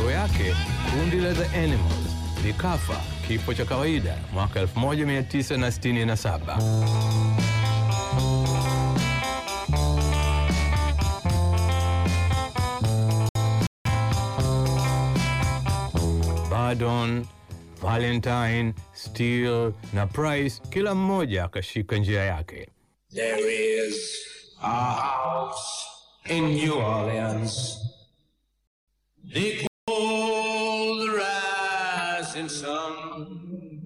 matokeo yake kundi la The Animals likafa kifo cha kawaida mwaka 1967. Bardon, Valentine, Steele na Price kila mmoja akashika njia yake. There is a house in New Orleans. They call the rising sun.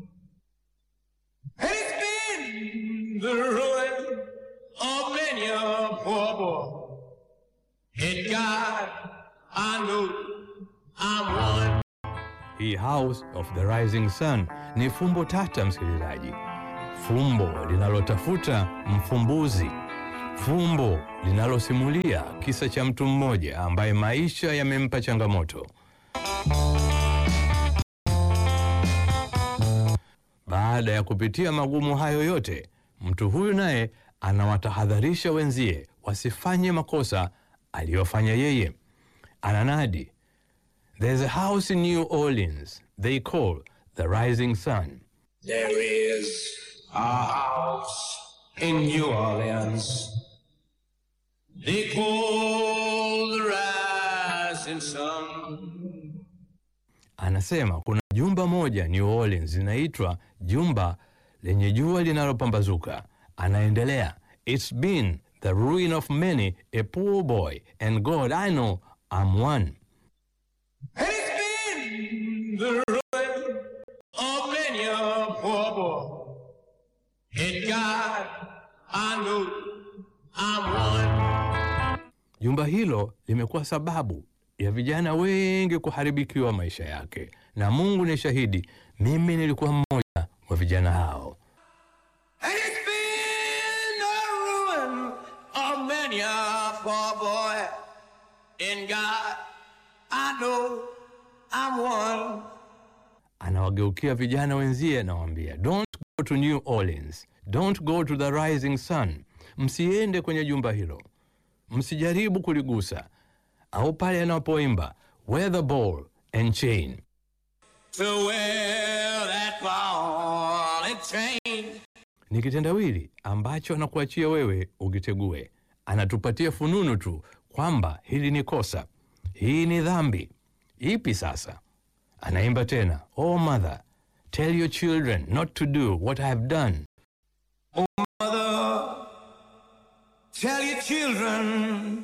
And it's been the ruin of many a poor boy. And God, I know I'm one. Hii House of the Rising Sun ni fumbo tata, msikilizaji, fumbo linalotafuta mfumbuzi, fumbo linalosimulia kisa cha mtu mmoja ambaye maisha yamempa changamoto. Baada ya kupitia magumu hayo yote, mtu huyu naye anawatahadharisha wenzie wasifanye makosa aliyofanya yeye. Ananadi, There's a house in New Orleans they call the Rising Sun. There is a house in New Orleans. They call the rising sun. Anasema kuna jumba moja New Orleans linaitwa jumba lenye jua linalopambazuka. Anaendelea, it's been the ruin of many a poor boy and God I know I'm one. And it's been the ruin of many a poor boy. And God, I know I'm one. Jumba hilo limekuwa sababu ya vijana wengi kuharibikiwa maisha yake, na Mungu ni shahidi, mimi nilikuwa mmoja wa vijana hao. And it's been the ruin of many a poor boy. And God, I know I'm one. Anawageukia vijana wenzie, anawaambia don't go to New Orleans, don't go to the Rising Sun. Msiende kwenye jumba hilo, msijaribu kuligusa, au pale anapoimba wear the ball and chain. To wear that ball and chain. Ni kitendawili ambacho anakuachia wewe ukitegue. Anatupatia fununu tu kwamba hili ni kosa, hii ni dhambi. Ipi sasa? Anaimba tena, oh mother tell your children not to do what I have done. Mother, tell your children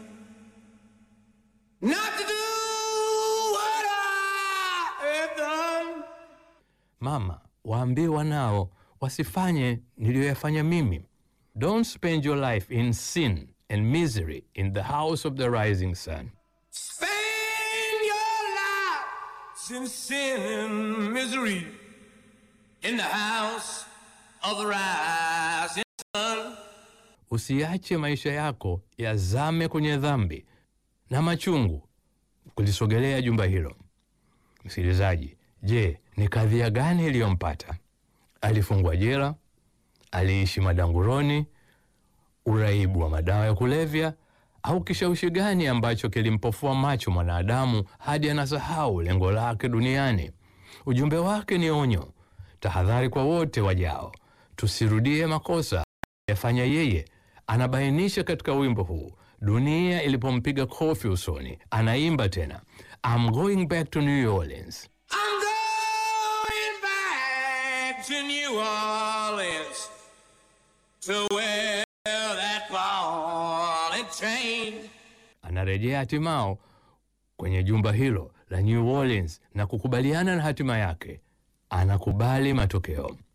not to do what I have done. Mama, waambie wanao wasifanye niliyoyafanya mimi. Don't spend your life in sin and misery in the house of the rising sun. Spend your lives in sin and misery in the house of the rising sun. Usiache maisha yako yazame kwenye dhambi na machungu kulisogelea jumba hilo. Msikilizaji, je, ni kadhia gani iliyompata? Alifungwa jela? Aliishi madanguroni? Uraibu wa madawa ya kulevya? Au kishawishi gani ambacho kilimpofua macho mwanadamu hadi anasahau lengo lake duniani? Ujumbe wake ni onyo, tahadhari kwa wote wajao, tusirudie makosa yafanya yeye. Anabainisha katika wimbo huu dunia ilipompiga kofi usoni, anaimba tena, I'm going back to New Orleans. I'm going back to New Orleans to wear that ball and chain. Anarejea hatimao kwenye jumba hilo la New Orleans na kukubaliana na hatima yake. Anakubali matokeo.